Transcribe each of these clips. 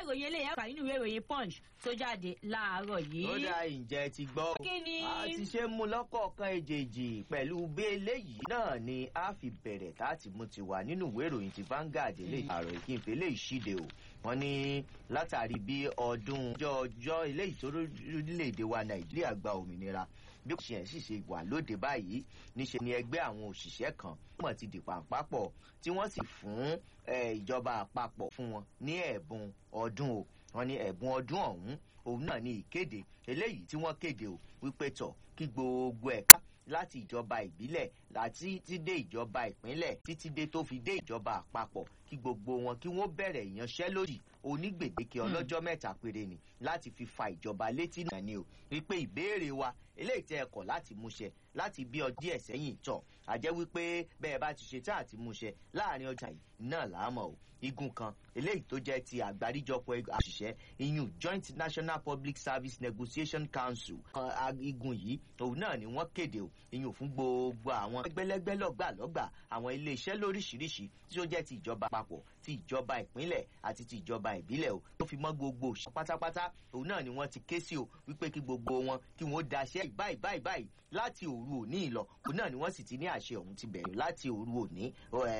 ìròyìn eléyà kà nínú ìwé ìròyìn punch tó jáde láàárọ̀ yìí. ó dá ìjẹ́ ti gbọ́. kí ni. a ti ṣe mú lọ́kọ̀ọ̀kan èjèèjì pẹ̀lú bí eléyìí náà ni a fi bẹ̀rẹ̀ láti mú ti wà nínú ìwé ìròyìn ti Vanguard eléyìí àrò ìkínfẹ́ eléyìí ṣíde o wọ́n ní látàrí bí ọdún ọjọ́ eléyìí tó lórílẹ̀‐èdè wa Nàìjíríà gba òmìnira bí kò ṣe sì ṣe wà lóde báyìí níṣe ni ẹgbẹ́ àwọn òṣìṣẹ́ kan mọ̀ ti dì pàǹpápọ̀ tí wọ́n sì fún ìjọba àpapọ̀ fún wọn ní ẹ̀bùn ọdún o wọ́n ní ẹ̀bùn ọdún ọ̀hún òun náà ní ìkéde eléyìí tí wọ́n kéde o wípé tọ̀ kí gbogbo ẹ̀ka láti ìjọba ìbílẹ̀ láti ti dé ìjọba ìpínlẹ̀ títí dé tó fi dé ìjọba àpapọ̀ kí gbogbo wọn kí wọ́n bẹ̀rẹ̀ ìyanṣẹ́lódì onígbèdéke ọlọ́jọ́ mẹ́ta péré ni láti fi fa ìjọba létí náà ni o wípé ìbéèrè wa eléyìí tẹ́ ẹ kọ̀ láti múṣẹ láti bí ọdún díẹ̀ sẹ́yìn tọ̀ àjẹ́ wípé bẹ́ẹ̀ bá ti ṣe tá àti múṣẹ láàrin ọjà yìí náà làámọ̀ o igun kan eléyìí tó jẹ́ ti àgbáríjọpọ̀ àṣìṣẹ́ iyun joint national public service negotiation council igun yìí òun náà ni wọ́n kéde o iyun fún gbogbo àwọn ẹgbẹ́lẹ́gbẹ́ lọ́gbàlọ́gbà àwọn iléeṣẹ́ lóríṣiríṣi tí ó jẹ́ ti ìjọba àpapọ̀ ti ìjọba ìpínlẹ̀ àti ti ìjọba ìbílẹ̀ o tó fi mọ́ gbogbo òṣìṣẹ́ pátápátá òun náà ni wọ́n ti ké sí o wípé kí gbogbo wọn kí wọ́n daṣẹ́ báyìí báyìí báyìí láti òru òní ìlọ òun náà ni wọ́n sì ti ní àṣẹ òun ti bẹ̀rẹ̀ láti òru òní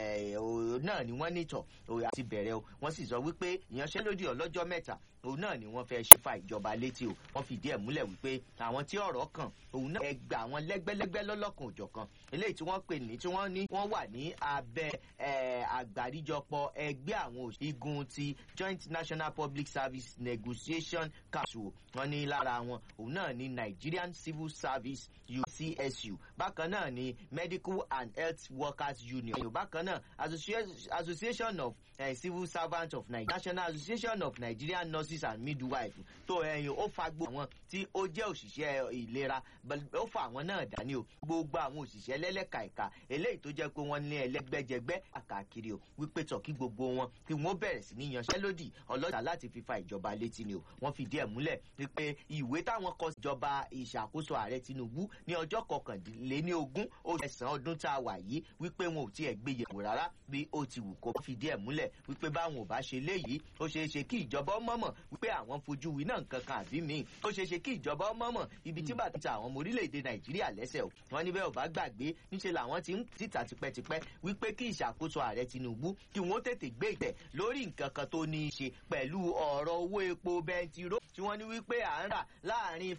náà ni wọ́n nítọ̀ ti bẹ̀rẹ̀ o wọ́n sì sọ wípé ìyanṣẹ́lódì ọlọ́jọ́ mẹ́ta òun náà ni wọ́n fẹ́ ṣe fa ìjọba létí o wọ́n fìdí ẹ̀ múlẹ̀ wípé àwọn tí ọ̀rọ̀ kàn òun náà ẹgbà àwọn lẹ́gbẹ́lẹ́gbẹ́ lọ́lọ́kan òjọ̀kan eléyìí tí wọ́n pè ní tí wọ́n ní wọ́n wà ní abẹ́ àgbáríjọpọ̀ ẹgbẹ́ àwọn igun ti joint national public service negotiation council wọ́n ní lára wọn òun náà ní nigerian civil service ucsu bákan náà ní medical and health workers union bákan náà association of uh, civil servants of nigeria national association of nigerian nurses and midwives tó ẹyin ó fa gbogbo àwọn tí ó jẹ́ òṣìṣẹ́ ìlera ó fa àwọn náà dání o gbogbo àwọn òṣìṣẹ́ lẹ́lẹ́ka ẹ̀ka eléyìí tó jẹ́ pé wọ́n ní ẹlẹ́gbẹ́jẹgbẹ́ àkàkiri o wípé tọ̀ kí gbogbo wọn kí wọ́n bẹ̀rẹ̀ sí ní yanṣẹ́lódì ọlọ́jà láti fi fa ìjọba létí ni o wọ́n fìdí ẹ̀ múlẹ̀ wípé ìwé táwọn kọ ìjọba ìṣàkóso ààrẹ tinubu ní ọjọ́ kọkànléní ogún oṣù ẹ̀sán ọdún tá a wà yìí wípé wọn ò tiẹ̀ gbé yẹ̀wò rárá bí ó ti wù kó fìdí ẹ̀ múlẹ̀ wípé báwọn ò bá ṣe léyìí ó ṣeé ṣe kí ìjọba mọ̀mọ̀ wípé àwọn fojú winá nǹkan kan àbí míì ó ṣeé ṣe kí ìjọba mọ̀mọ̀ ibi tí bàtà ta àwọn ọmọ orílẹ̀-èdè nàìjíríà lẹ́sẹ̀ o wọn níbẹ̀ ò bá gbàgbé níṣẹ́ làwọn ti ń títà tipẹ́tipẹ́ wípé kí ìṣàkóso ààrẹ tinubu kí wọ́n tètè gbé ìtẹ̀ lórí nǹkan kan tó ní í ṣe pẹ̀lú ọ̀rọ̀ owó epo bẹntiró tí wọ́n ní wípé à ń rà láàrin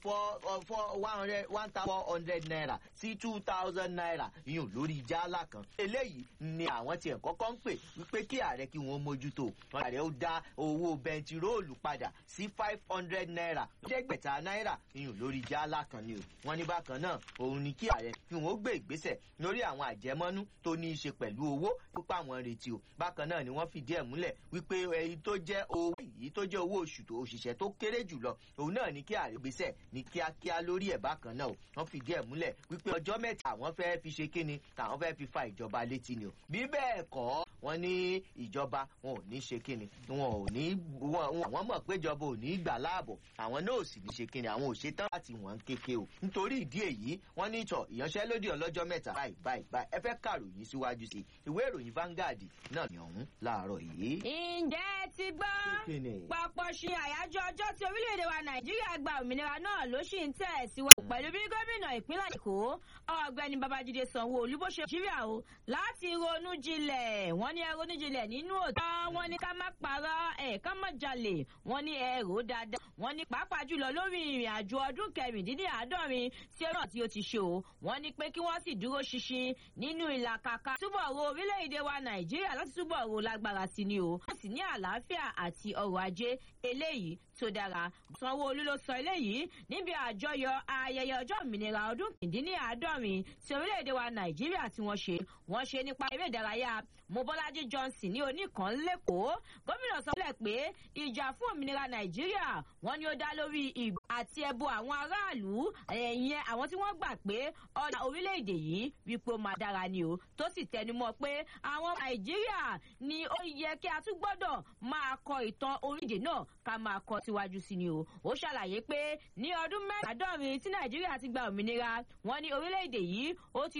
one thousand four hundred naira sí two thousand naira yùn lórí jálá kan eléyìí ni àwọn tiẹ̀ kọ́kọ́ ń pè wípé kí ààrẹ kí wọ́n mójútó ààrẹ ó dá owó bẹntiróòlù padà sí five hundred naira lẹ́gbẹ̀ta náírà yùn lórí jálá kan ni o wọ́n ní bákan náà òun ni kí ààrẹ kí wọ́n gbé ìgbésẹ̀ lórí àwọn àjẹmọ́nú tó ní í ṣe pẹ̀lú owó pípa àwọn retí o bákan náà ni wọ́n fìdí ẹ̀ múlẹ̀ wípé èyí tó jẹ́ owó yìí tó jẹ́ owó oṣù tó òṣìṣẹ́ tó kéré jùlọ òun náà ni kí ààrẹ gbésẹ̀ ní kíákíá lórí ẹ̀ bákan náà o wọ́n fìdí ẹ̀ múlẹ̀ wípé ọjọ́ mẹ́ta àwọn fẹ́ fi ṣe kíni àwọn fẹ́ fi fa ìjọba létí ni o bí bẹ́ẹ̀ kọ́ wọ́n ní ìjọba wọn ò ní ṣe kíni wọn ò ní àwọn mọ̀ pé ìjọba ò ní gbà láàbọ̀ àwọn náà ò sì ní ṣe kíni àwọn ò ṣe tán láti wọ́n kéke o nítorí ìdí èyí wọ́n ní ìtọ̀ ìyanṣẹ́lódì ọlọ́jọ́ mẹ́ta báyìí báyìí báyìí ẹ fẹ́ kàròyìn síwájú sí ìwé ìròyìn Vanguard náà ní ọ̀hún láàárọ̀ yìí. ǹjẹ́ ti gbọ́ papọ̀ ṣe àyájọ́ ọjọ́ tí orílẹ̀-èdè wa Nàìjíríà gba òmìnira náà ló ṣì ń tẹ̀ síwájú pẹ̀lú bí gómìnà ìpínlẹ̀ Èkó ọ̀gbẹ́ni Babájídé Sanwó-Olú bó ṣe Nàìjíríà o láti ronú jinlẹ̀ wọ́n ní ẹ ronú jinlẹ̀ nínú òótọ́ wọ́n ní ká má parọ́ ẹ̀ ká má jalè wọ́n ní ẹ rò ó dáadáa wọ́n ní pàápàá jùlọ lórí ìrìn àjò ọdún kẹrìndínláàádọ́rin tí ó náà tí ó ti ṣe o wọ́n ní pé kí wọ́n sì dúró ṣinṣin nínú ìlàkàkà túbọ̀ ro orílẹ̀-èdè wa Nàìjíríà láti túbọ̀ ro lágbára sí ni o wọ́n sì ní àlàáfíà àti ọrọ̀ ajé eléyìí tó dára Sanwó-Olú ló sọ eléyìí níbi àjọyọ̀ ayẹyẹ ọjọ́ òmìnira ọdún kìndínláàádọ́rin tí orílẹ̀-èdè wa Nàìjíríà tí wọ́n ṣe wọ́n ṣe nípa eré ìdárayá Mobọ́lájí Johnson ní oníkan lẹ́kọ̀ọ́ gómìnà sọ pé pé ìjà fún òmìnira Nàìjíríà wọ́n ní ó dá lórí ìbò àti ẹbọ àwọn aráàlú ẹ̀yìn àwọn tí wọ́n gbà pé ọ̀nà orílẹ̀-èdè yìí wípé ó máa dára ni o tó sì tẹnumọ́ pé àwọn Nàìjíríà ni ó yẹ kí a tún gbọ́dọ̀ máa kọ ìtàn orílẹ̀-èdè náà ká máa kọ síwájú sí ni o ó ṣàlàyé pé ní ọdún mẹ́rìndínláàádọ́rin tí Nàìjíríà ti gba òmìnira wọ́n ní orílẹ̀-èdè yìí ó ti